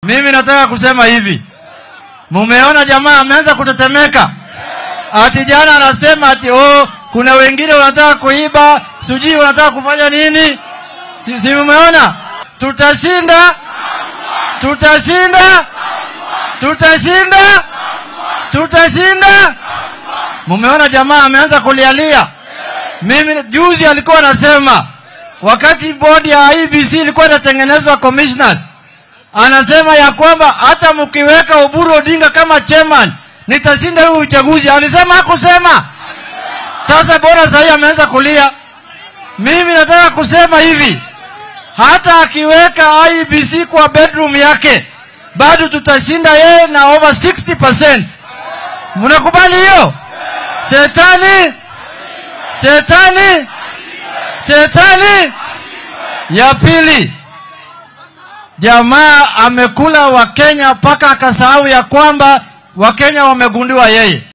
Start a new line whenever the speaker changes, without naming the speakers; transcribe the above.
Mimi nataka kusema hivi, mumeona jamaa ameanza kutetemeka. Ati jana anasema ati oh, kuna wengine wanataka kuiba, sijui wanataka kufanya nini. Si, si mumeona? Tutashinda, tutashinda, tutashinda, tutashinda. Mumeona jamaa ameanza kulialia. Mimi juzi alikuwa anasema wakati bodi ya IBC ilikuwa inatengenezwa commissioners, anasema ya kwamba hata mkiweka Oburu Odinga kama chairman nitashinda huu uchaguzi. Alisema hakusema? Sasa bora sahii ameanza kulia. Mimi nataka kusema hivi, hata akiweka IBC kwa bedroom yake bado tutashinda yeye na over 60%. Mnakubali hiyo? Shetani, shetani, shetani. Ya pili, jamaa amekula Wakenya mpaka akasahau ya kwamba Wakenya wamegundiwa yeye.